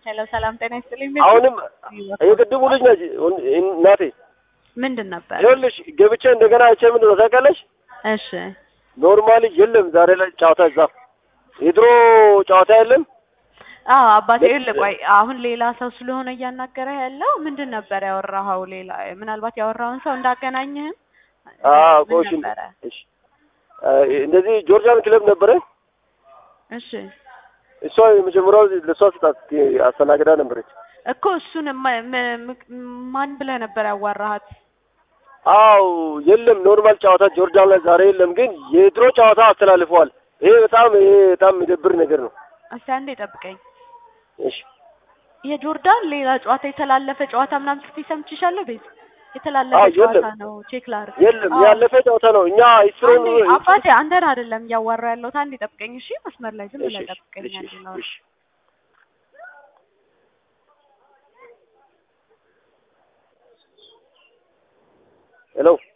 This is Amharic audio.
ሄሎ ሰላም ጤና ይስጥልኝ። አሁንም የቅድሙ ልጅ ነች እናቴ። ምንድን ነበር? ይኸውልሽ ገብቼ እንደገና አይቼ ምንድን ነው ታውቂያለሽ? እሺ ኖርማሊ የለም ዛሬ ላይ ጨዋታ እዛ የድሮ ጨዋታ የለም። አዎ አባቴ ይኸውልህ፣ ቆይ አሁን ሌላ ሰው ስለሆነ እያናገረ ያለው ምንድን ነበር ያወራኸው? ሌላ ምናልባት ያወራውን ሰው እንዳገናኝህም አዎ ምን ቆይ እሺ፣ ነበረ? እሺ እንደዚህ ጆርጂያን ክለብ ነበረ። እሺ እሷ የመጀመሪያው ለእሷ ስጣት አስተናግዳ ነበረች። እኮ እሱን ማ- ም- ም- ማን ብለህ ነበር ያዋራሃት? አው የለም ኖርማል ጨዋታ ጆርዳን ላይ ዛሬ የለም፣ ግን የድሮ ጨዋታ አስተላልፈዋል። ይሄ በጣም ይሄ በጣም የሚደብር ነገር ነው። እስቲ አንዴ ጠብቀኝ። እሺ የጆርዳን ሌላ ጨዋታ የተላለፈ ጨዋታ ምናምን ስትይ ሰምቼሻለሁ። ቤት የተላለፈ አዎ፣ ጨዋታ የለም። ነው። ቼክ ላድርግ። የለም አዎ። ያለፈ ጨዋታ ነው። እኛ ኢስሮን አንዴ አባቴ አንተን አይደለም እያዋራ ያለሁት። አንዴ ጠብቀኝ እሺ። መስመር ላይ ዝም ብለህ ጠብቀኝ። አንዴ ነው እሺ ሄሎ